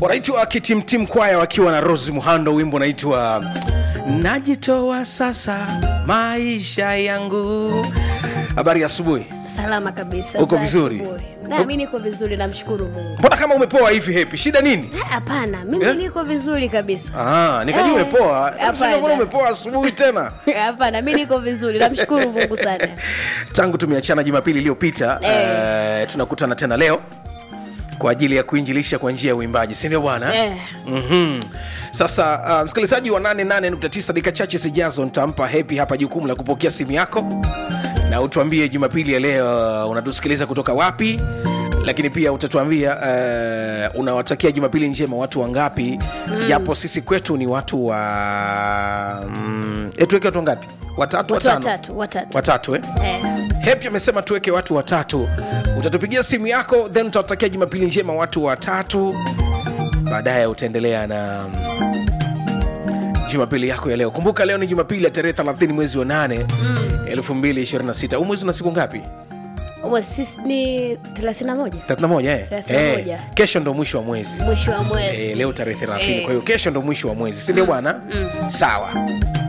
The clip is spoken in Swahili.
wanaitwa kitimtim kwaya wakiwa na rose muhando wimbo unaitwa najitoa sasa maisha yangu habari ya asubuhi salama kabisa Uko za vizuri? asubuhi. na mi niko vizuri namshukuru mungu mbona kama umepoa hivi hepi shida nini Eh, hapana mimi Eh? niko vizuri kabisa Ah, nikajua Eh, umepoa hapana. Sasa mbona umepoa asubuhi tena hapana mi niko vizuri namshukuru mungu sana tangu tumeachana jumapili iliyopita Eh. eh, tunakutana tena leo kwa ajili ya kuinjilisha kwa njia ya uimbaji sindio bwana Eh. mm-hmm. sasa uh, msikilizaji wa 88.9 dakika chache zijazo nitampa hepi hapa jukumu la kupokea simu yako na utuambie jumapili ya leo uh, unatusikiliza kutoka wapi lakini pia utatuambia uh, unawatakia jumapili njema watu wangapi japo sisi kwetu ni watu wa mm, eh, tuweke watu wangapi watatu watu watano watatu watatu watatu eh? eh. hepi amesema tuweke watu watatu utatupigia simu yako then utawatakia jumapili njema watu watatu baadaye utaendelea na mm, jumapili yako ya leo kumbuka leo ni jumapili ya tarehe 30 mwezi wa 8 mm. 226 huu mwezi una siku ngapi Wa sisi ni 31 31 eh? 31. Eh, kesho ndo mwisho wa mwezi mwisho wa mwezi eh, leo tarehe 30 Eh. kwa hiyo kesho ndo mwisho wa mwezi sindio bwana mm. sawa